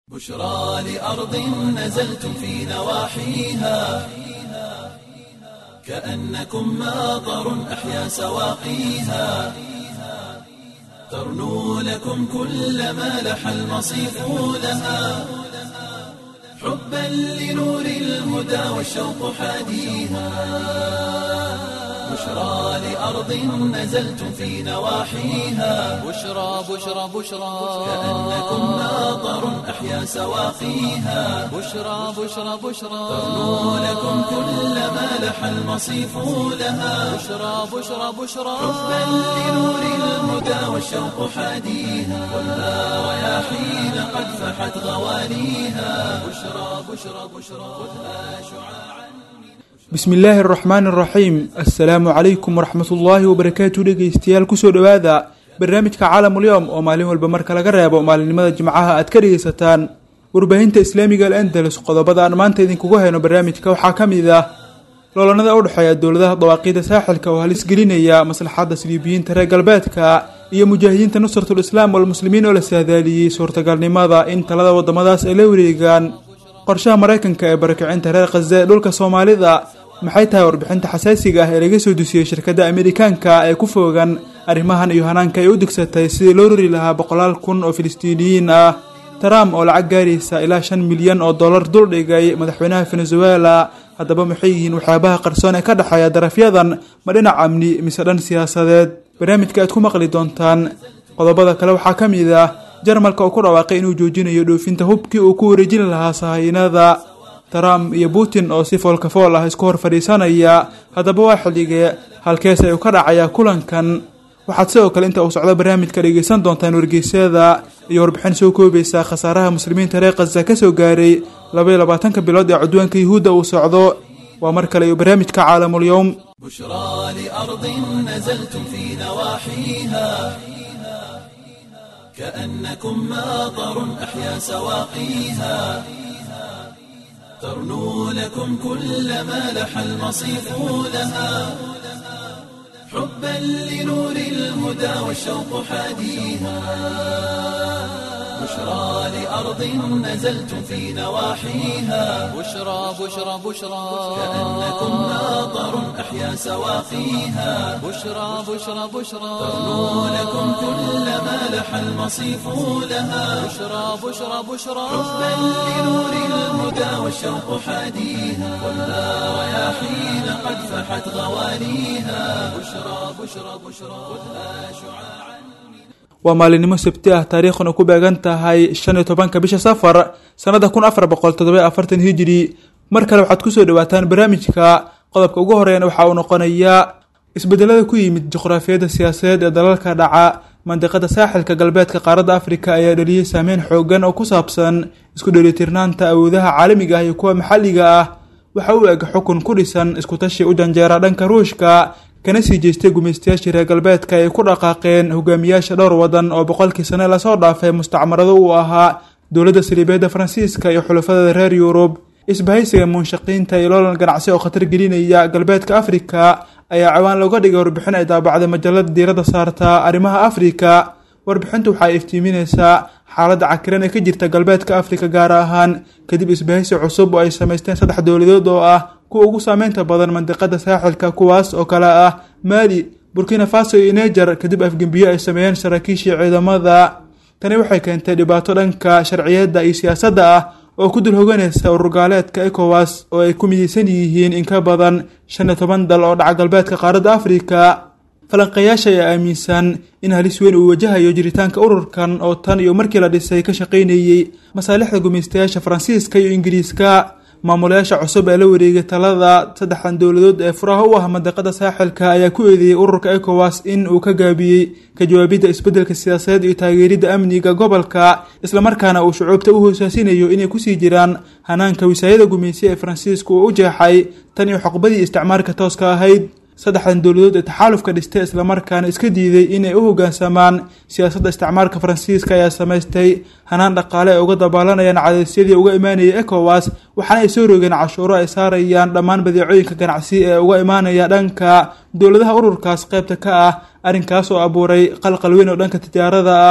بشرى لأرض نزلتم في نواحيها كأنكم ماطر أحيا سواقيها ترنو لكم كل ما لح المصيف لها حبا لنور الهدى والشوق حاديها بشرى لأرض نزلتم في نواحيها بشرى بشرى بشرى كأنكم ماطر أحيا سواقيها بشرى بشرى بشرى ترنو لكم كل ما لح المصيف لها بشرى بشرى بشرى حبا لنور الهدى والشوق حاديها والها رياحين قد فحت غوانيها بشرى بشرى بشرى خذها شعاعا bismi illaahi araxmaani araxiim assalaamu calaykum waraxmatullaahi wabarakaatu dhegeystayaal kusoo dhowaada barnaamijka caalamulyoom oo maalin walba marka laga reebo maalinimada jimcaha aad ka dhegeysataan warbaahinta islaamiga al andalus qodobada aan maanta idinkugu hayno barnaamijka waxaa ka mid ah loolanada u dhexeeya dowladaha dawaaqiida saaxilka oo halis gelinaya maslaxadda siliibiyiinta reer galbeedka iyo mujaahidiinta nusratul islaam walmuslimiin oo la saadaaliyey suurtagalnimada in talada wadamadaas ay la wareegaan qorshaha maraykanka ee barakicinta reer khaza ee dhulka soomaalida maxay tahay warbixinta xasaasiga ah ee laga soo dusiyey shirkadda amerikaanka ee ku foogan arrimahan iyo hanaanka ay u degsatay sidii loo rori lahaa boqolaal kun oo filistiiniyiin ah trump oo lacag gaaraysa ilaa shan milyan oo dollar duldhigay madaxweynaha venezuela haddaba maxay yihiin waxyaabaha qarsoon ee ka dhexeeya darafyadan ma dhinac amni mise dhan siyaasadeed barnaamijka aad ku maqli doontaan qodobada kale waxaa ka mid ah jarmalka oo ku dhawaaqay inuu joojinayo dhoofinta hubkii uu ku wareejin lahaa sahaynada trump iyo putin oo si foolkafool ah isku hor fadhiisanaya haddaba waa xilligee halkees ay u ka dhacayaa kulankan waxaad sidoo kale inta uu socdo barnaamijka dhegeysan doontaan wargeysyada iyo warbixin soo koobaysa khasaaraha muslimiinta reer khaza ka soo gaaray labaiyo labaatanka bilood ee cudwaanka yuhuudda uu socdo waa mar kale iyo barnaamijka caalamulyoom بشرى لأرض نزلتم في نواحيها كأنكم ماطر أحيا سواقيها ترنو لكم كل ما لح المصيف لها حبا لنور الهدى والشوق حاديها بشرى لأرض نزلتم في نواحيها بشرى بشرى بشرى كأنكم ماطر أحيا سواقيها بشرى بشرى بشرى ترنو لكم كل ما لح المصيف لها بشرى بشرى بشرى حبا لنور الهدى والشوق حاديها والها رياحين قد فحت غوانيها بشرى بشرى بشرى خذها شعاعا waa maalinimo sabti ah taariikhuna ku beegan tahay shan iyo tobanka bisha safar sannada kun afar boqol toddoba afartan hijiri mar kale waxaad kusoo dhawaataan barnaamijka qodobka ugu horeeyana waxa uu noqonayaa isbedelada ku yimid juqraafiyadda siyaasadeed ee dalalka dhaca mandiqada saaxilka galbeedka qaaradda afrika ayaa dhaliyey saameyn xoogan oo ku saabsan isku dheelitirnaanta awoodaha caalamiga ah iyo kuwa maxalliga ah waxa uu eg xukun ku dhisan iskutashi u janjeera dhanka ruushka kana sii jeestay gumaystayaashii reer galbeedka ay ku dhaqaaqeen hogaamiyaasha dhowr wadan oo boqolkii sane lasoo dhaafay mustacmarado uu ahaa dowladda saliibeedda faransiiska iyo xulafadada reer yurub isbahaysiga munshaqiinta iyo loolan ganacsi oo khatar gelinaya galbeedka afrika ayaa cawaan looga dhigay warbixin ay daabacday majalada diiradda saarta arrimaha afrika warbixintu waxay iftiiminaysaa xaaladda cakiran ee ka jirta galbeedka afrika gaar ahaan kadib isbahaysi cusub oo ay samaysteen saddex dowladood oo ah kuwa ugu saameynta badan mandiqada saaxilka kuwaas oo kale ah maali burkina faso iyo neger kadib afgembiyo ay sameeyeen saraakiishii ciidamada tani waxay keentay dhibaato dhanka sharciyadda iyo siyaasadda ah oo ku dul hoganaysa ururgaaleedka ecowas oo ay ku midaysan yihiin in ka badan shan iyo toban dal oo dhaca galbeedka qaaradda afrika falanqeeyaasha ayaa aaminsan in halis weyn uu wajahayo jiritaanka ururkan oo tan iyo markii la dhisay ka shaqaynayey masaalixda gumaystayaasha faransiiska iyo ingiriiska maamulayaasha cusub ee la wareegay talada saddexdan dowladood ee furaha u ah mandiqada saaxilka ayaa ku eedeeyey ururka ecowas in uu ka gaabiyey ka jawaabidda isbeddelka siyaasadeed iyo taageeridda amniga gobolka islamarkaana uu shucuubta u hoosaasinayo inay kusii jiraan hanaanka wisaayada gumaysi ee faransiisku uu u jeexay tan iyo xoqbadii isticmaarka tooska ahayd saddexdan dowladood ee taxaalufka dhistay islamarkaana iska diiday inay u hoggaansamaan siyaasadda isticmaalka faransiiska ayaa samaystay hanaan dhaqaale ay uga dabaalanayaan cadaysyadii uga imaanaya ecowas waxaana ay soo rogeen cashuuro ay saarayaan dhammaan badeecooyinka ganacsi ee uga imaanaya dhanka dowladaha ururkaas qaybta ka ah arrinkaas oo abuuray qalqal weyn oo dhanka tijaarada ah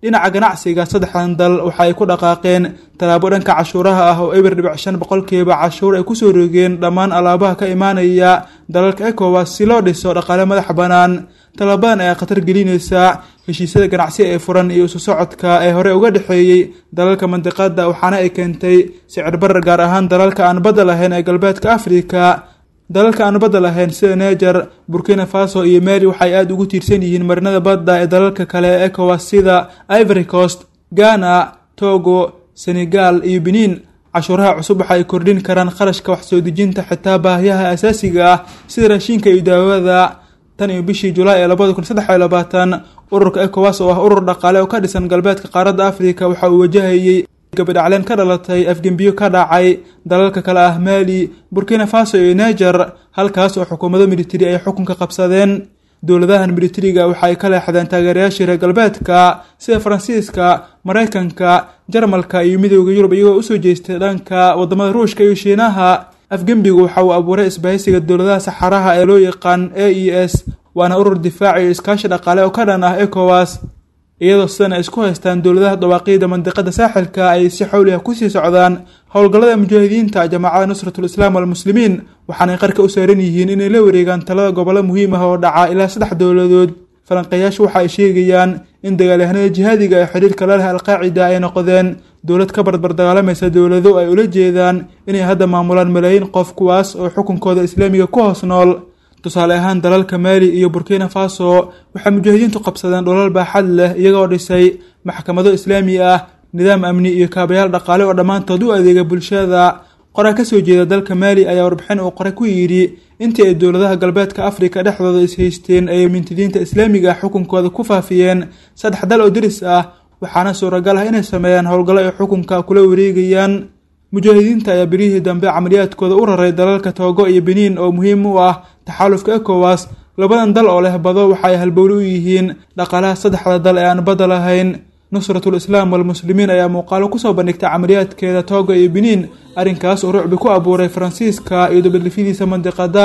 dhinaca ganacsiga saddexdan dal waxa ay ku dhaqaaqeen tallaabo dhanka cashuuraha ah oo eber dhibic shan boqolkiiba cashuur ay kusoo rogeen dhammaan alaabaha ka imaanaya dalalka ecowas si loo dhiso dhaqaale madax bannaan tallaabadan ayaa khatar gelinaysa heshiisyada ganacsi ee furan iyo isu socodka ee hore uga dhexeeyey dalalka mandiqada waxaana ay keentay sicir barar gaar ahaan dalalka aan badda lahayn ee galbeedka afrika dalalka aan badda lahayn sida neger burkina faso iyo mali waxay aada ugu tiirsan yihiin marinada badda ee dalalka kale ee ecowas sida ivory coast ghana togo senegal iyo benin cashuuraha cusub waxa ay kordhin karaan kharashka wax soo dejinta xitaa baahiyaha asaasiga ah sida raashinka iyo daawada tan iyo bishii julaay ee labada kun saddex iyo labaatan ururka ecowas oo ah urur dhaqaale oo ka dhisan galbeedka qaaradda afrika waxa uu wajahayey gabadhacleen ka dhalatay afgembiyo ka dhacay dalalka kale ah mali burkina faso iyo neger halkaas oo xukuumado militari ay xukunka qabsadeen dowladahan militariga waxa ay ka leexdeen taageerayaashii reer galbeedka sida faransiiska maraykanka jarmalka iyo midooda yurub iyagoo usoo jeestay dhanka wadamada ruushka iyo shiinaha afgembigu waxa uu abuuray isbahaysiga dowladaha saxaraha ee loo yaqaan a e s waana urur difaac iyo iskaashi dhaqaale oo ka dhan ah ecowas iyadoo sidan ay isku haystaan dowladaha dawaaqiida mandiqada saaxilka ay si xawliha kusii socdaan howlgallada mujaahidiinta jamaacada nusratul islaam walmuslimiin waxaanay qarka u saaran yihiin inay la wareegaan talada gobollo muhiim ah oo dhaca ilaa saddex dowladood falanqeeyaashu waxa ay sheegayaan in dagaalyahanada jihaadiga ee xidhiirka la leh alqaacida ay noqdeen dowlad ka barbar dagaalamaysa dowlado ay ula jeedaan inay hadda maamulaan malaayiin qof kuwaas oo xukunkooda islaamiga ku hoos nool tusaale ahaan dalalka maali iyo burkina faso waxay mujaahidiintu qabsadeen dholal baaxad leh iyagoo dhisay maxkamado islaami ah nidaam amni iyo kaabayaal dhaqaale oo dhammaantood u adeega bulshada qoraa kasoo jeeda dalka maali ayaa warbixin uu qoray ku yidhi intii ay dowladaha galbeedka afrika dhexdooda ishaysteen ayay mintidiinta islaamiga xukunkooda ku faafiyeen saddex dal oo deris ah waxaana suuragal ah inay sameeyaan howlgallo ay xukunka kula wareegayaan mujaahidiinta ayaa birihii dambe camaliyaadkooda u raray dalalka toogo iyo beniin oo muhiim u ah taxaalufka ecowas labadan dal oo leh bado waxa ay halbowli u yihiin dhaqaalaha saddexda dal ee aan badda lahayn nusratul islaam walmuslimiin ayaa muuqaalo kusoo bandhigtay camaliyaadkeeda tooga iyo beniin arrinkaas oo rucbi ku abuuray faransiiska iyo dabadlifidiisa mandiqada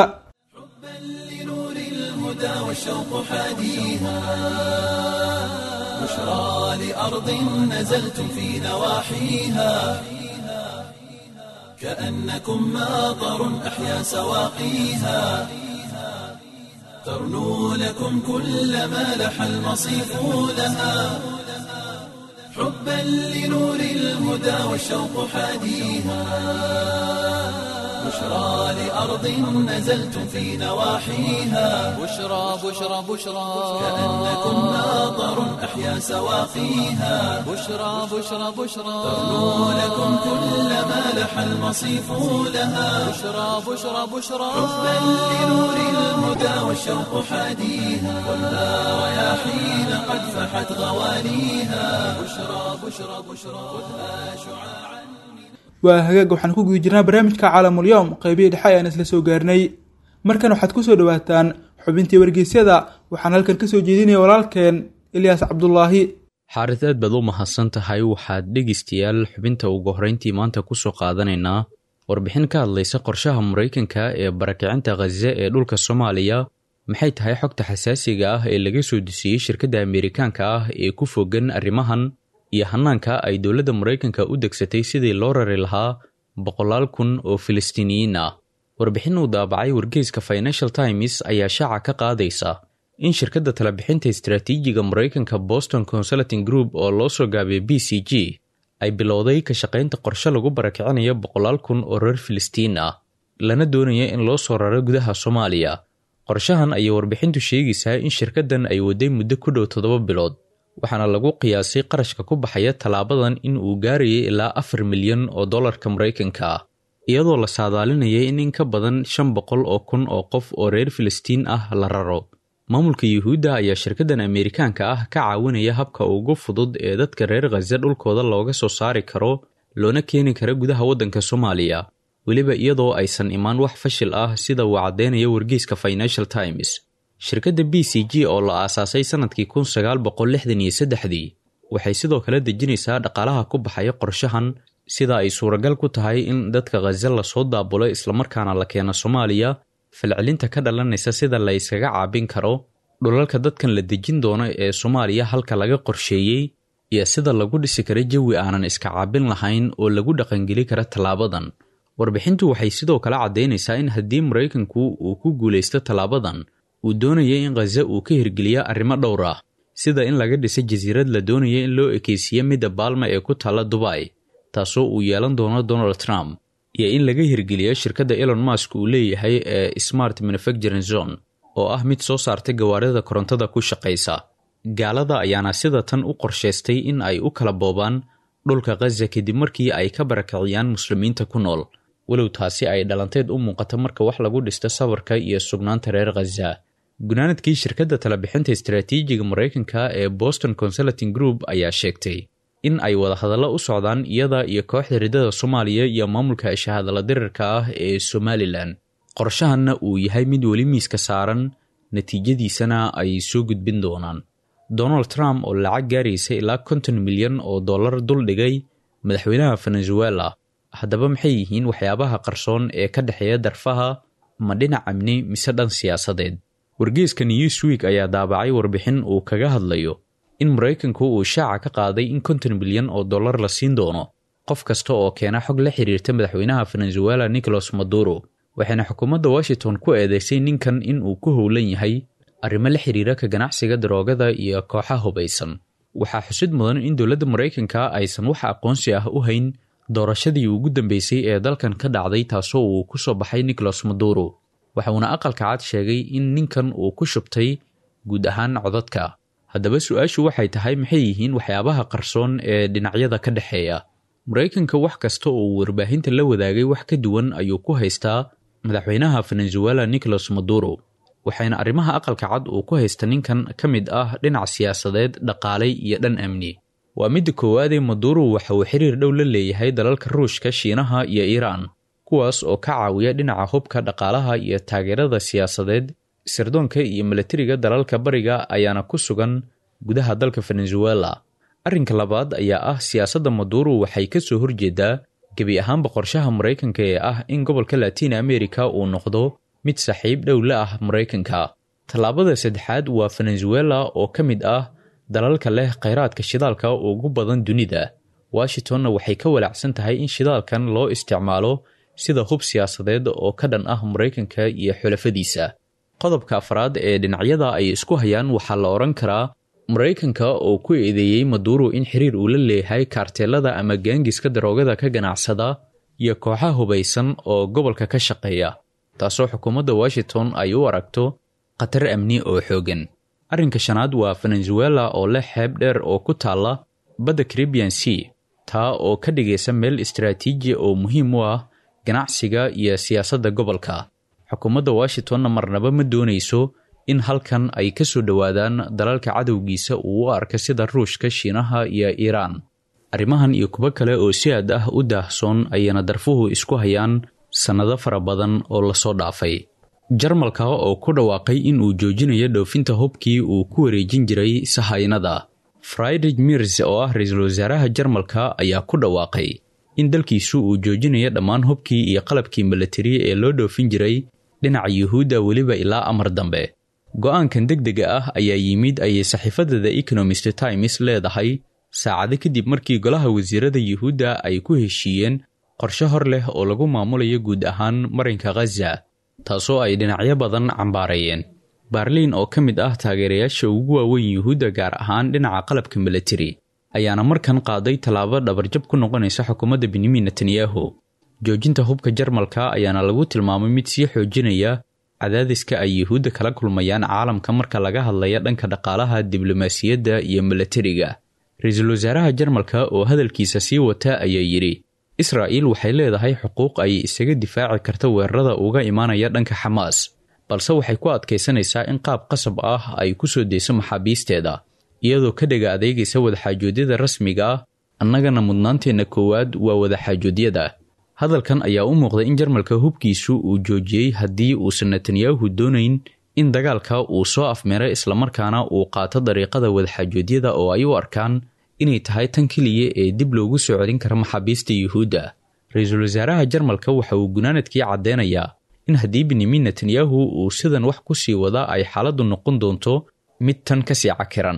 لنور الهدى والشوق حاديها بشرى لأرض نزلتم في نواحيها كأنكم ماطر أحيا سواقيها ترنو لكم كل ما لح المصيف لها حبا لنور الهدى والشوق حاديها بشرى لأرض نزلتم في نواحيها بشرى بشرى بشرى كأنكم ماطر أحيا سواقيها بشرى بشرى بشرى ترنو لكم كل ما لح المصيف لها بشرى بشرى بشرى حبا لنور الهدى والشوق حاديها ولا رياحين قد فحت غوانيها بشرى بشرى بشرى خذها شعاعا waa hagaag waxaan ku guda jirnaa barnaamijka caalamulyoom qeybihii dhexe ayaan isla soo gaarnay markan waxaad kusoo dhawaataan xubintii wargeysyada waxaan halkan kasoo jeedinaya walaalkeen ilyaas cabdulaahi xaarid aad baad u mahadsan tahay waxaad dhegaystayaal xubinta ugu horreyntii maanta kusoo qaadanaynaa warbixin ka hadlaysa qorshaha maraykanka ee barakicinta khaza ee dhulka soomaaliya maxay tahay xogta xasaasiga ah ee laga soo dusiyey shirkadda ameerikaanka ah ee ku fogan arrimahan iyo hanaanka ay dowladda maraykanka u degsatay sidii loo rari lahaa boqolaal kun oo filistiiniyiin ah warbixin uu daabacay wargeyska financial times ayaa shaaca ka qaadaysa in shirkadda talabixinta istaraatiijiga maraykanka boston consulting group oo loo soo gaabiyay b c g ay bilowday ka shaqaynta qorshe lagu barakicinayo boqolaal kun oo reer filistiin ah lana doonaya in loo soo raro gudaha soomaaliya qorshahan ayay warbixintu sheegaysaa in shirkaddan ay waday muddo ku dhow toddoba bilood waxaana lagu qiyaasay qarashka ku baxaya tallaabadan in uu gaarayay ilaa afar milyan oo dollarka maraykanka ah iyadoo la saadaalinayay in in ka badan shan boqol oo kun oo qof oo reer filistiin ah la raro maamulka yuhuudda ayaa shirkaddan ameerikaanka ah ka caawinaya habka ugu fudud ee dadka reer khaza dhulkooda looga soo saari karo loona keeni kara gudaha waddanka soomaaliya weliba iyadoo aysan imaan wax fashil ah sida uu caddeynaya wargeyska financial times shirkadda b c g oo la aasaasay sannadkii kun sagaal boqol lixdan iyo saddexdii waxay sidoo kale dejinaysaa dhaqaalaha ku baxaya qorshahan sida ay suuragal ku tahay in dadka khaza lasoo daabulo islamarkaana la keeno soomaaliya falcelinta ka dhalanaysa sida la yskaga caabin karo dhulalka dadkan la dejin doono ee soomaaliya halka laga qorsheeyey iyo sida lagu dhisi kara jawi aanan iska caabin lahayn oo lagu dhaqangeli kara tallaabadan warbixintu waxay sidoo kale caddaynaysaa in haddii maraykanku uu ku guulaysto tallaabadan uu doonaya in khaza uu ka hirgeliyo arrimo dhowr ah sida in laga dhiso jasiirad la doonaya in loo ekeysiiyo midda baalma ee ku taalla dubay taasoo uu yeelan doono donald trump iyo in laga hirgeliyo shirkadda elon mask uu leeyahay ee smart manufacturing zone oo ah mid soo saartay gawaarida korontada ku shaqaysa gaalada ayaana sida tan u qorshaystay in ay u kala boobaan dhulka khaza kadib markii ay ka barakiciyaan muslimiinta ku nool walow taasi ay dhalanteed u muuqato marka wax lagu dhisto sabarka iyo sugnaanta reer khaza gunaanadkii shirkadda talabixinta istaraatiijiga maraykanka ee boston consulting group ayaa sheegtay in ay wadahadallo u socdaan iyada iyo kooxda riddada soomaaliya iyo maamulka shahadala dirirka ah ee somalilan qorshahanna uu yahay mid weli miiska saaran natiijadiisana ay soo gudbin doonaan donald trump oo lacag gaaraysa ilaa konton milyan oo dollar dul dhigay madaxweynaha venezuela haddaba maxay yihiin waxyaabaha qarsoon ee ka dhexeeya darfaha ma dhinac amni mise dhan siyaasadeed wargeeska newsweek ayaa daabacay warbixin uu kaga hadlayo in maraykanku uu shaaca ka qaaday in konton milyan oo dollar la siin doono qof kasta oo keena xog la xiriirta madaxweynaha venezuela nicolas maduro waxayna xukuumadda washington ku eedeysay ninkan in uu ku howlan yahay arrimo la xiriira ka ganacsiga daroogada iyo kooxa hubaysan waxaa xusid mudan in dowladda maraykanka aysan wax aqoonsi ah u hayn doorashadii ugu dambeysay ee dalkan ka dhacday taasoo uu ku soo baxay nicolas maduro waxauna aqalka cad sheegay in ninkan uu ku shubtay guud ahaan codadka haddaba su-aashu waxay tahay maxay yihiin waxyaabaha qarsoon ee dhinacyada ka dhexeeya maraykanka wax kasta oo uu warbaahinta la wadaagay wax ka duwan ayuu ku haystaa madaxweynaha venezuela nicolas maduro waxayna arrimaha aqalka cad uu ku haysta ninkan ka mid ah dhinac siyaasadeed dhaqaalay iyo dhan amni waa midda koowaadee maduro waxa uu xiriir dhow la leeyahay dalalka ruushka shiinaha iyo iiraan kuwaas oo ka caawiya dhinaca hubka dhaqaalaha iyo taageerada siyaasadeed sirdoonka iyo milatariga dalalka bariga ayaana ku sugan gudaha dalka venezuela arrinka labaad ayaa ah siyaasadda maduro waxay ka soo horjeedaa gebi ahaanba qorshaha maraykanka ee ah in gobolka latiin america uu noqdo mid saaxiib dhow la ah maraykanka tallaabada saddexaad waa venezuela oo ka mid ah dalalka leh khayraadka shidaalka ugu badan dunida washingtonna waxay ka walaacsan tahay in shidaalkan loo isticmaalo sida hub siyaasadeed oo ka dhan ah maraykanka iyo xulafadiisa qodobka afraad ee dhinacyada ay isku hayaan waxaa la odhan karaa maraykanka oo ku eedeeyey maduro in xiriir uu la leeyahay kaarteelada ama gaangiska daroogada ka ganacsada iyo kooxaha hubaysan oo gobolka ka shaqeeya taasoo xukuumadda washington ay u aragto khatar amni oo xooggan arrinka shanaad waa venezuela oo leh xeeb dheer oo ku taalla badda caribian sea taa oo ka dhigaysa meel istaraatiiji oo muhiim u ah ganacsiga iyo siyaasadda gobolka xukuumadda washingtonna marnaba ma doonayso in halkan ay ka soo dhowaadaan dalalka cadowgiisa uu u arka sida ruushka shiinaha iyo iiraan arrimahan iyo kuwo kale oo si aad ah u daahsoon ayayna darfuhu isku hayaan sannado fara badan oo lasoo dhaafay jarmalka oo ku dhawaaqay in uu joojinayo dhoofinta hubkii uu ku wareejin jiray sahaynada friedrich mirs oo ah ra-iisul wasaaraha jarmalka ayaa ku dhawaaqay in dalkiisu uu joojinayo dhammaan hubkii iyo qalabkii milatari ee loo dhoofin jiray dhinaca yuhuudda weliba ilaa amar dambe go-aankan deg dega ah ayaa yimid ayay saxiifadda the economist times leedahay saacado kadib markii golaha wasiirada yuhuudda ay ku heshiiyeen qorshe hor leh oo lagu maamulayo guud ahaan marinka khaza taasoo ay dhinacyo badan cambaarayeen baarliin oo ka mid ah taageerayaasha ugu waaweyn yuhuudda gaar ahaan dhinaca qalabka milatari ayaana markan qaaday tallaabo dhabarjab ku noqonaysa xukuumadda benyamin netanyahu joojinta hubka jarmalka ayaana lagu tilmaamay mid sii xoojinaya cadaadiska ay yuhuudda kala kulmayaan caalamka marka laga hadlaya dhanka dhaqaalaha diblomaasiyadda iyo milatariga ra-iisul wasaaraha jarmalka oo hadalkiisa sii wata ayaa yidhi israa'iil waxay leedahay xuquuq ay isaga difaaci karta weerarada uga imaanaya dhanka xamaas balse waxay ku adkaysanaysaa in qaab qasab ah ay ku soo deyso maxaabiisteeda iyadoo ka dhega adeegaysa wadaxaajoodyada rasmiga ah annagana mudnaanteenna koowaad waa wadaxaajoodyada hadalkan ayaa u muuqday in jarmalka hubkiisu uu joojiyey haddii uusan netanyahu doonayn in dagaalka uu soo afmeeray islamarkaana uu qaato dariiqada wadaxaajoodyada oo ay u arkaan inay tahay tan keliya ee dib loogu soo celin kara maxaabiista yuhuudda ra-iisul wasaaraha jarmalka waxa uu gunaanadkii caddeynayaa in haddii benyamin netanyahu uu sidan wax ku sii wada ay xaaladdu noqon doonto mid tan kasii cakiran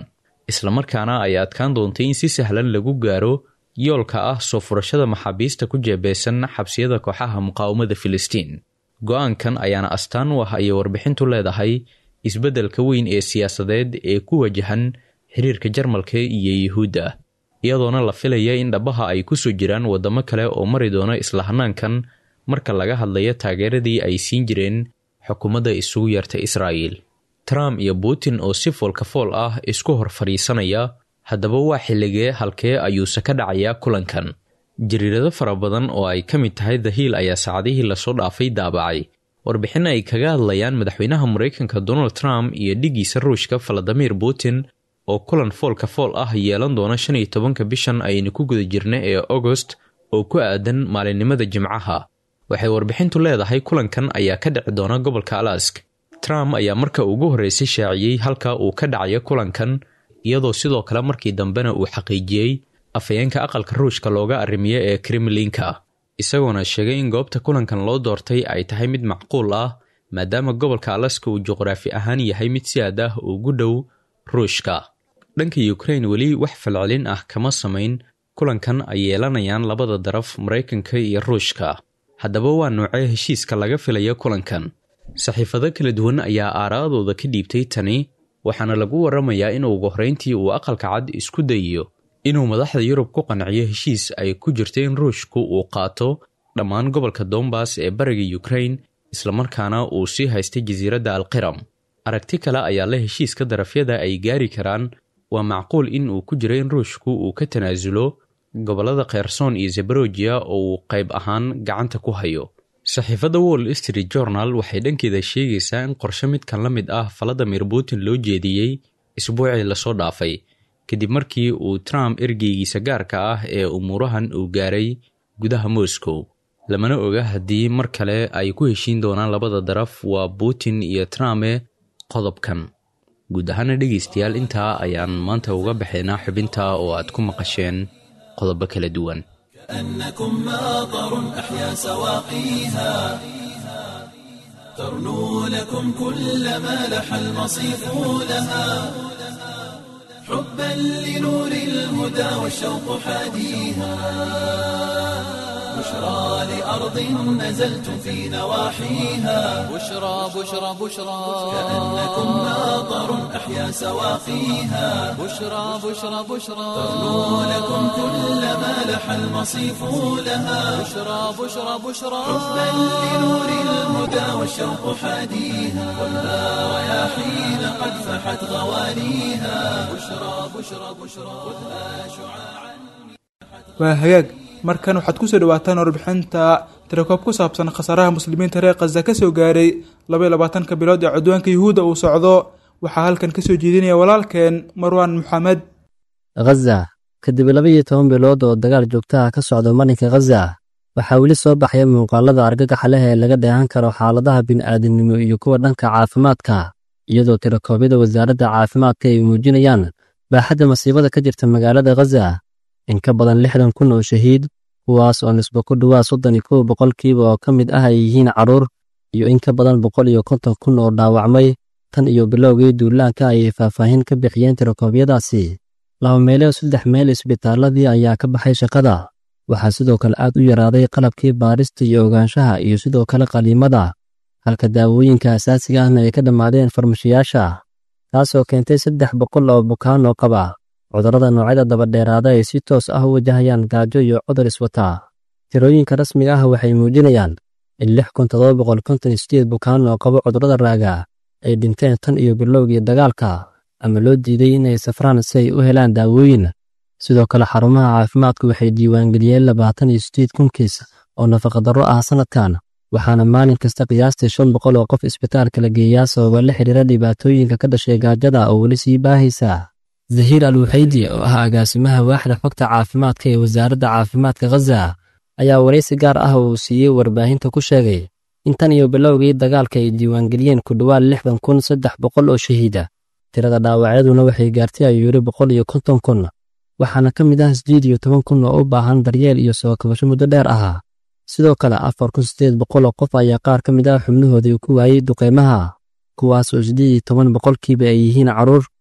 islamarkaana ay adkaan doontay in si sahlan lagu gaaro yoolka ah soo furashada maxaabiista ku jeebeysan xabsiyada kooxaha muqaawamada filistiin go-aankan ayaana astaan u ah ayay warbixintu leedahay isbeddelka weyn ee siyaasadeed ee ku wajahan xiriirka jarmalka iyo yuhuudda iyadoona la filaya in dhabaha ay kusoo jiraan waddamo kale oo mari doona isla hanaankan marka laga hadlayo taageeradii ay siin jireen xukuumadda isugu yeerta israa'iil trump iyo putin oo si foolka fool ah isku hor fadhiisanaya haddaba waa xilligee halkee ayuuse ka dhacayaa kulankan jariirado fara badan oo ay ka mid tahay the hiil ayaa saacadihii lasoo dhaafay daabacay warbixin ay kaga hadlayaan madaxweynaha maraykanka donald trump iyo dhiggiisa ruushka valadimir putin oo kulan foolka fool ah yeelan doona shan iyo tobanka bishan aynu ku guda jirna ee agost oo ku aadan maalinimada jimcaha waxay warbixintu leedahay kulankan ayaa ka dhici doona gobolka alask trump ayaa marka ugu horreysay shaaciyey halka uu ka dhacayo kulankan iyadoo sidoo kale markii dambena uu xaqiijiyey afhayeenka aqalka ruushka looga arrimiye ee kremlinka isagoona sheegay in goobta kulankan loo doortay ay tahay mid macquul ah maadaama gobolka alaska uu juqraafi ahaan yahay mid si aad ah ugu dhow ruushka dhanka ukrain weli wax falcelin ah kama samayn kulankan ay yeelanayaan labada daraf maraykanka iyo ruushka haddaba waa noocee heshiiska laga filaya kulankan saxiifado kala duwan ayaa aaraadooda ka dhiibtay tani waxaana lagu waramayaa in ugu horreyntii uu aqalka cad isku dayiyo inuu madaxda yurub ku qanciyo heshiis ay ku jirto in ruushku uu qaato dhammaan gobolka dombas ee bariga ukrain islamarkaana uu sii haystay jasiiradda alqiram aragti kale ayaa la heshiiska darafyada ay gaari karaan waa macquul in uu ku jiro in ruushku uu ka tanaasulo gobollada kherson iyo zebarojiya oo uu qayb ahaan gacanta ku hayo saxiifadda wall street journal waxay dhankeeda sheegaysaa in qorshe midkan la mid ah valadimir putin loo jeediyey isbuucii lasoo dhaafay kadib markii uu trump ergeygiisa gaarka ah ee umuurahan uu gaaray gudaha moscow lamana oga haddii mar kale ay ku heshiin doonaan labada daraf waa putin iyo trumpe qodobkan guud ahaana dhegaystayaal intaa ayaan maanta uga baxaynaa xubinta oo aad ku maqasheen qodobo kala duwan كأنكم ماطر أحيا سواقيها ترنو لكم كل ما لح المصيف لها حبا لنور الهدى والشوق حاديها بشرى لأرض نزلتم في نواحيها بشرى بشرى بشرى كأنكم ماطر أحيا سواقيها بشرى بشرى بشرى ترنو لكم كل ما لح المصيف لها بشرى بشرى بشرى حبا لنور الهدى والشوق حاديها ولا رياحين قد فحت غواليها بشرى بشرى بشرى خذها شعاعا waa hagaag markan waxaad kusoo dhawaataan warbixinta tirakoob ku saabsan khasaaraha muslimiinta reer khaza ka soo gaaray labaiyo labaatanka bilood ee cudwaanka yuhuudda uu socdo waxaa halkan kasoo jeedinaya walaalkeen marwaan maxamed khaza kadib laba iyo toban bilood oo dagaal joogtaha ka socda marinka khaza waxaa weli soo baxaya muuqaalada argagaxa leh ee laga dheehan karo xaaladaha bini'aadamnimo iyo kuwa dhanka caafimaadka iyadoo tirakoobyada wasaaradda caafimaadka ay muujinayaan baaxadda masiibada ka jirta magaalada khaza in ka badan lixdan kun oo shahiid kuwaas oo nisbo ku dhowaa soddon iyo kow boqolkiiba oo ka mid ah ay yihiin carruur iyo in ka badan boqol iyo konton kun oo dhaawacmay tan iyo bilowgii duulaanka ayay faahfaahin ka bixiyeen tirakoobyadaasi laba meeleo saddex meel isbitaaladii ayaa ka baxay shaqada waxaa sidoo kale aad u yaraaday qalabkii baarista iyo ogaanshaha iyo sidoo kale qaliimada halka daawooyinka asaasiga ahna ay ka dhammaadeen farmashiyaasha taasoo keentay saddex boqol oo bukaan oo qaba cudurrada noocyada dabadheeraada ay si toos ah u wajahayaan gaajo iyo cudur iswataa tirooyinka rasmiga ah waxay muujinayaan in lix kun todoba boqol konton iyo sideed bukaan oo qabo cudurrada raaga ay dhinteen tan iyo bilowgii dagaalka ama loo diiday inay safraan si ay u helaan daawooyin sidoo kale xarumaha caafimaadku waxay diiwaangeliyeen labaatan iyo sideed kun kiis oo nafaqadarro ah sannadkan waxaana maalin kasta qiyaastii shan boqol oo qof isbitaalka la geeyaa sababa la xidhiira dhibaatooyinka ka dhashay gaajada oo weli sii baahaysa zahiir al wuxaydi oo ah agaasimaha waaxda xogta caafimaadka ee wasaaradda caafimaadka khaza ayaa waraysi gaar ah uu siiyey warbaahinta ku sheegay in tan iyo bilowgii dagaalka ay diiwaangeliyeen ku dhowaad lixdan kun saddex boqol oo shahiida tirada dhaawacyaduna waxay gaartay ayuu yidhi boqol iyo konton kun waxaana ka mid ah siddeed iyo toban kun oo u baahan daryeel iyo soo kabasho muddo dheer ahaa sidoo kale afar kun siddeed boqol oo qof ayaa qaar ka mid ah xubnahoodii ku waayey duqeymaha kuwaas oo siddeed iyo toban boqolkiiba ay yihiin carruur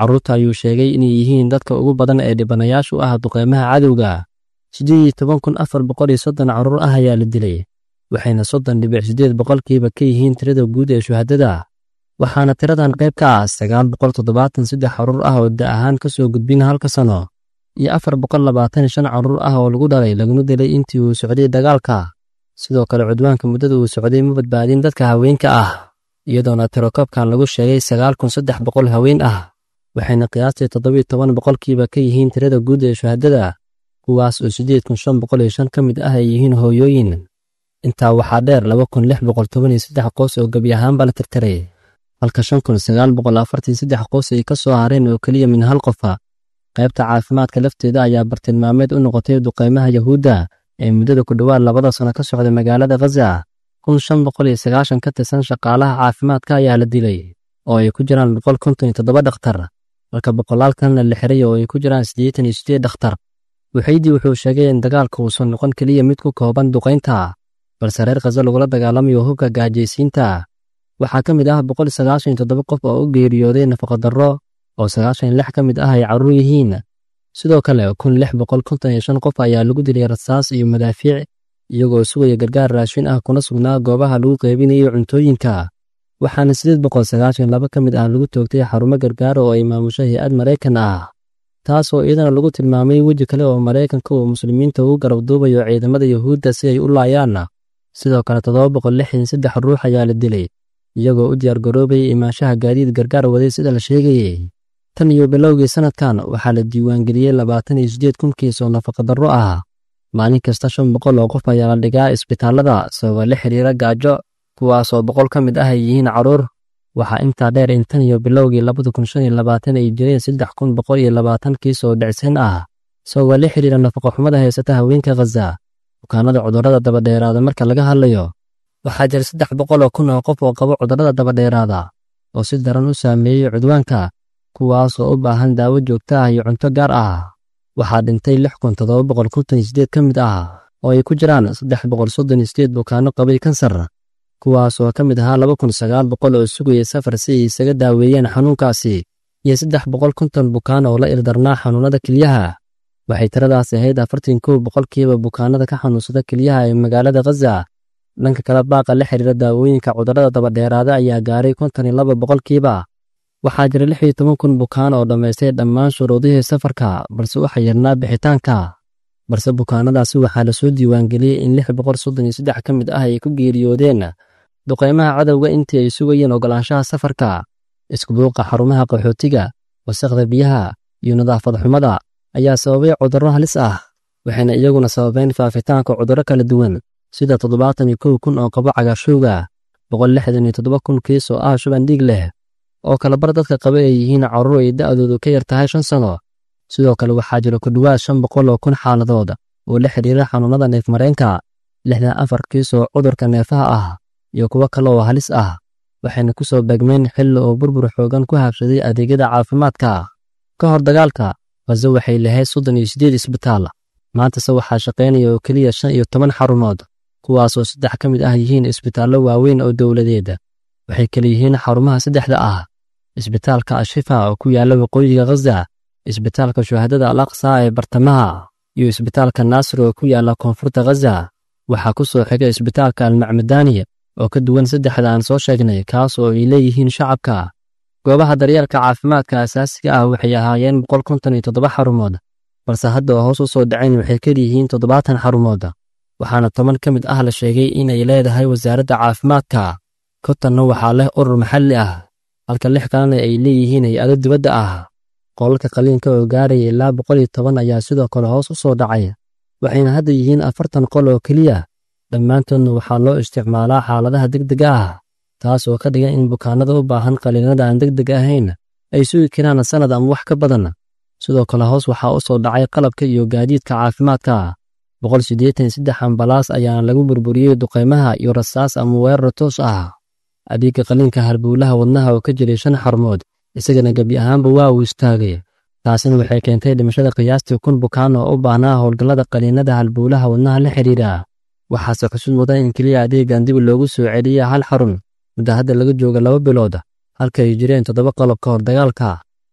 carruurta ayuu sheegay inay yihiin dadka ugu badan ee dhibanayaashu ah duqeymaha cadowga siddeed iyo toban kun afar boqol iyo soddon carruur ah ayaa la dilay waxayna soddon dhibic siddeed boqolkiiba ka yihiin tirada guud ee shuhadada waxaana tiradan qayb ka ah sagaal boqol toddobaatan saddex carruur ah oo da ahaan ka soo gudbin halka sano iyo afar boqol labaatan shan carruur ah oo lagu dhalay laguna dilay intii uu socday dagaalka sidoo kale cudwaanka muddada uu socday ma badbaadin dadka haweenka ah iyadoona tirokoobkan lagu sheegay sagaal kun saddex boqol haween ah waxayna qiyaastii toddobiyo toban boqolkiiba ka yihiin tirada guud ee shuhadada kuwaas oo siddeed kun shan boqol iyo shan ka mid ah ay yihiin hooyooyin intaa waxaa dheer laba kun lix boqol toban iyo saddex qoys oo gebi ahaanba la tirtiray halka shan kun sagaal boqol afartan saddex qoys ay ka soo hareen oo keliya min hal qofa qaybta caafimaadka lafteeda ayaa bartilmaameed u noqotay duqeymaha yahuudda ee muddada ku dhowaad labada sano ka socda magaalada khaza kun shan boqol iyo sagaashan ka tirsan shaqaalaha caafimaadka ayaa la dilay oo ay ku jiraan boqol konton iyo toddoba dhakhtar halka boqolaal kalena la xiray oo ay ku jiraan siddeetan iyo siddeed dhakhtar waxaydii wuxuu sheegay in dagaalka uusan noqon keliya mid ku kooban duqaynta balse reer khaza lagula dagaalamayo hubka gaajaysiinta waxaa ka mid ah boqol sagaashan iyo toddoba qof oo u geeriyooday nafaqadarro oo sagaashan iyo lix ka mid ah ay carruur yihiin sidoo kale kun lix boqol konton iyo shan qof ayaa lagu dilay rasaas iyo madaafiic iyagoo sugaya gargaar raashin ah kuna sugnaa goobaha lagu qaybinayo cuntooyinka waxaana siddeed boqol sagaashan laba ka mid ah lagu toogtay xarumo gargaar oo ay maamusho hay-ad maraykan ah taasoo iyadana lagu tilmaamay weji kale oo maraykanka uu muslimiinta ugu garab duubayo ciidamada yuhuudda si ay u laayaan sidoo kale toddoba boqol lixdan saddex ruux ayaa la dilay iyagoo u diyaargaroobayay imaanshaha gaadiid gargaar waday sida la sheegayey tan iyo bilowgii sannadkan waxaa la diiwaangeliyey labaatan iyo siddeed kun kiis oo nafaqadarro ah maalin kasta shan boqol oo qof ayaa la dhigaa isbitaallada sababa la xiriira gaajo kuwaasoo boqol ka mid ah ay yihiin carruur waxaa intaa dheer in tan iyo bilowgii labada kun shan iyo labaatan ay jireen saddex kun boqol iyo labaatan kiis oo dhicsan ah sababa la xiriira nafaqoxumada haysata haweenka khaza bukaanada cudurrada dabadheeraada marka laga hadlayo waxaa jira saddex boqol oo kun oo qof oo qabo cudurrada dabadheeraada oo si daran u saameeyey cudwaanka kuwaasoo u baahan daawo joogto ah iyo cunto gaar ah waxaa dhintay lix kun toddoba boqol konton iyo siddeed ka mid ah oo ay ku jiraan saddex boqol soddon iyo siddeed bukaanno qabay kansar kuwaasoo ka mid ahaa laba kun sagaal boqol oo sugaya safar si ay isaga daaweeyeen xanuunkaasi iyo saddex boqol konton bukaan oo la ildarnaa xanuunnada kelyaha waxay tiradaas ahayd afartan kow boqolkiiba bukaanada ka xanuunsada kelyaha ee magaalada khaza dhanka kale baaqa la xiriira daawooyinka cudurrada dabadheeraada ayaa gaaray konton iyo laba boqolkiiba waxaa jira lix iyo toban kun bukaan oo dhammaystay dhammaan shuruudihii safarka balse waxaa yarnaa bixitaanka balse bukaanadaasi waxaa lasoo diiwaangeliyey in lix boqol soddon iyo saddex ka mid ah ay ku geeriyoodeen duqaymaha cadowga intii ay sugayeen ogolaanshaha safarka iskubuuqa xarumaha qaxootiga wasaqda biyaha iyo nadaafad xumada ayaa sababay cudurro halis ah waxayna iyaguna sababeen faafitaanka cudurro kala duwan sida toddobaatan iyo kow kun oo qabo cagaarshowga boqol lixdan iyo toddoba kun kiis oo ah shuban dhiig leh oo kalabar dadka qaba ay yihiin carruur ay da'doodu ka yar tahay shan sano sidoo kale waxaa jira ku dhowaad shan boqol oo kun xaaladood oo la xidhiira xanuunnada neefmareenka lixdan afar kiis oo cudurka neefaha ah iyo kuwo kale oo halis ah waxayna ku soo beegmeen xilli oo burbur xoogan ku habsaday adeegyada caafimaadka ka hor dagaalka khazo waxay lahayd soddon iyo siddeed isbitaal maantase waxaa shaqaynaya oo keliya shan iyo toban xarumood kuwaasoo saddex ka mid ah yihiin isbitaallo waaweyn oo dowladeed waxay kale yihiin xarumaha saddexda ah isbitaalka ashifa oo ku yaalla waqooyiga khaza isbitaalka shuhadada al aqsa ee bartamaha iyo isbitaalka naasir oo ku yaalla koonfurta khaza waxaa ku soo xiga isbitaalka almacmadaani oo ka duwan saddexda aan soo sheegnay kaas oo ay leeyihiin shacabka goobaha daryeelka caafimaadka asaasiga ah waxay ahaayeen boqol konton iyo toddoba xarumood balse hadda oo hoos u soo dhacayn waxay keliyihiin toddobaatan xarumood waxaana toban ka mid ah la sheegay inay leedahay wasaaradda caafimaadka kontanna waxaa leh urur maxalli ah halka lix kalena ay leeyihiin hay-ado dibadda ah qolalka qaliinka oo gaaraya ilaa boqol iyo toban ayaa sidoo kale hoos u soo dhacay waxayna hadda yihiin afartan qol oo keliya dhammaantoodna waxaa loo isticmaalaa xaaladaha degdega ah taas oo ka dhigan in bukaanada u baahan qaliinada aan degdeg ahayn ay sugi karaan sannad ama wax ka badan sidoo kale hoos waxaa u soo dhacay qalabka iyo gaadiidka caafimaadka boqol siddeetan iyo saddex ambalaas ayaana lagu burburiyey duqaymaha iyo rasaas ama weerar toos ah adeegga qaliinka halbowlaha wadnaha oo ka jiray shan xarumood isagana gebi ahaanba waa uu istaagay taasina waxay keentay dhimashada qiyaastii kun bukaan oo u baahnaa howlgallada qaliinada halbowlaha wadnaha la xidhiidha waxaase xusud mudan in keliya adeeggan dib loogu soo celiya hal xarun muddo hadda laga jooga laba bilood halka ay jireen toddoba qalab ka hor dagaalka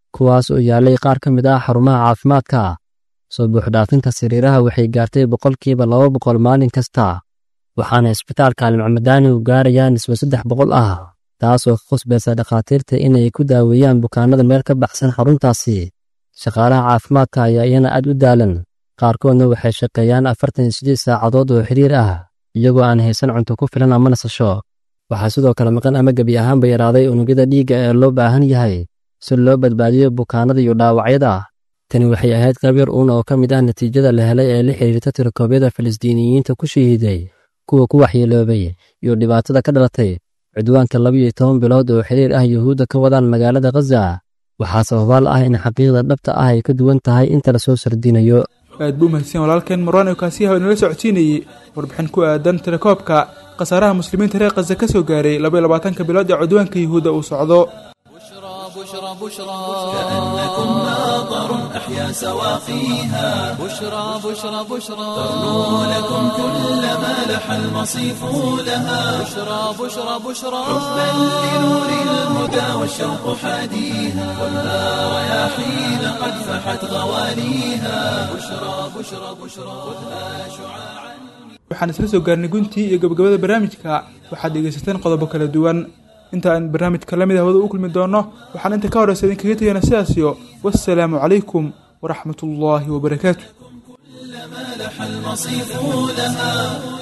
kuwaas oo yaallay qaar ka mid ah xarumaha caafimaadka soo buuxdhaafinta sariiraha waxay gaartay boqolkiiba laba boqol maalin kasta waxaana isbitaalka almacmadaani u gaarayaa nisbo saddex boqol ah taas oo ka khusbaysa dhakhaatiirta inay ku daaweeyaan bukaanada meel ka baxsan xaruntaasi shaqaalaha caafimaadka ayaa iyana aad u daalan qaarkoodna waxay shaqeeyaan afartan iyo siddeed saacadood oo xiriir ah iyagoo aan haysan cunto ku filan ama nasasho waxaa sidoo kale maqan ama gebi ahaanba yaraaday unugyada dhiigga ee loo baahan yahay si loo badbaadiyo bukaanada iyo dhaawacyada tani waxay ahayd qayb yar uun oo ka mid ah natiijada la helay ee la xiriirta tirakoobyada falastiiniyiinta ku shahiiday kuwa ku waxyeeloobay iyo dhibaatada ka dhalatay cudwaanka labiyo toban bilood oo xiriir ah yuhuudda ka wadaan magaalada khaza waxaa sababaal ah in xaqiiqda dhabta ah ay ka duwan tahay inta la soo sardinayo aad buu mahadsan walaalkeen marwaan kaasiyaha inala socodsiinayey warbixin ku aadan tirakoobka khasaaraha muslimiinta reer khaza ka soo gaaray labaiyo labaatanka bilood ee cudwaanka yuhuudda uu socdo بشرى بشرى بشرى كأنكم ماطر أحيا سواقيها بشرى بشرى بشرى ترنو لكم كل ما لح المصيف لها بشرى بشرى بشرى حبا لنور الهدى والشوق حاديها ولا رياحين قد فحت غواليها بشرى بشرى بشرى خذها شعاعا waxaan isla soo gaarnay guntii iyo gabagabada barnaamijka waxaad dhegaysateen qodobo kala duwan inta aan barnaamijka la mid ah wada u kulmi doono waxaan inta ka horeysa idinkaga tegana sidaasiyo wassalaamu calaykum waraxmat ullaahi wabarakaatu ما لح المصيف لها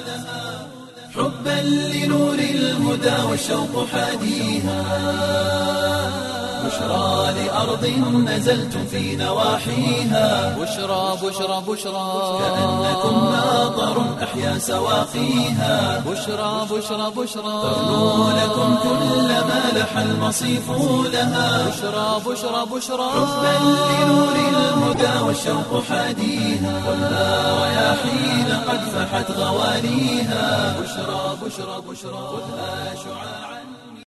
حبا لنور الهدى والشوق حاديها بشرى لأرض نزلتم في نواحيها بشرى بشرى بشرى كأنكم ماطر أحيا سواقيها بشرى بشرى بشرى ترنو لكم كل ما لح المصيف لها بشرى بشرى بشرى حبا لنور الهدى والشوق حاديها ولا رياحين قد فحت غواليها بشرى بشرى بشرى خذها شعاعا